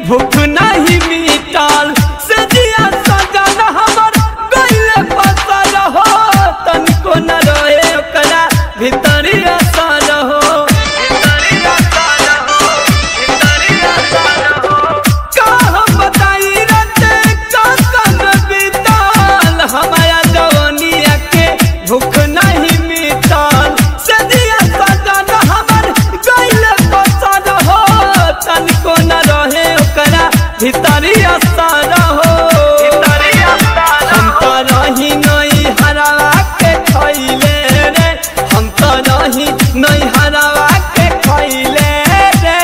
भूख नहीं मिटल से जिया सजन हमर गइले पसल हो तनिको न रहे ओकरा भीतरी असर हो का हम बताई रते कसन बीतल हमारा जवानिया के भूख नहीं मिटल से दिया सजन हमर गइले पसंद हो तनिको न रहे ओकरा भीतरी असर हो हम तो रही नहीं हरावा के खैले रे हम तो रही नहीं हरावा के खैले रे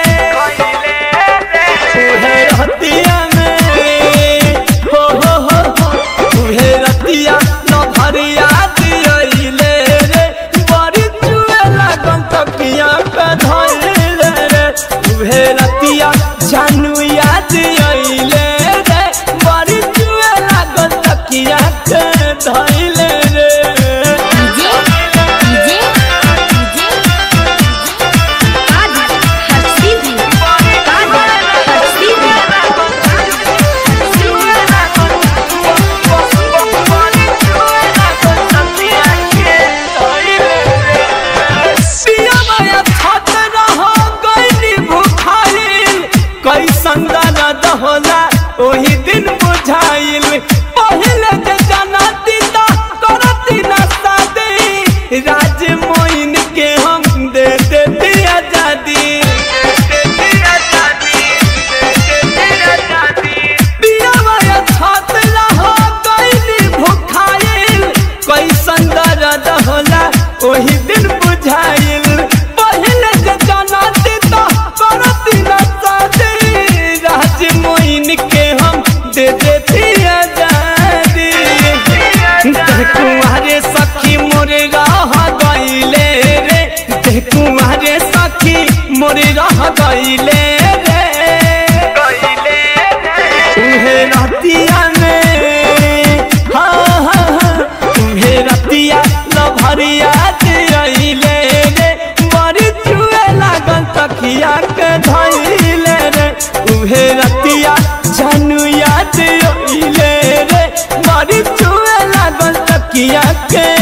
तुहे रतिया में हो हो हो हो तुहे रतिया न भरिया दियले रे बड़ी चुए लागन तकिया पे धइले रे तुहे रतिया जानू याद अइले रे बड़ी चुए लागन तकिया के धइले रे डीजे डीजे डीजे काजी हस्ती भी काजी हस्ती भी कैसन दर्द होला ओही दिन बुझाइल पहले जे जनती त करती न शादी राज मोइन के हम दे देती आजादी पियावा छत रहो कैली भुखाइल कैसन दर्द होला ओही दिन बुझाइल पहले जे जनती त करती न शादी राज मोइन के हम दे देती आजादी देह कुंवारे सखी मोरे रह गईले रे देह कुंवारे सखी मोरे रह गईले रे तुम्हें रतिया में हाँ हाँ हाँ तुम्हें रतिया लभरिया दियले रे बड़ी चुए लागल तकिया के धइले रे तुम्हें रतिया जानू याद अइले रे बड़ी चुए लागल तकिया के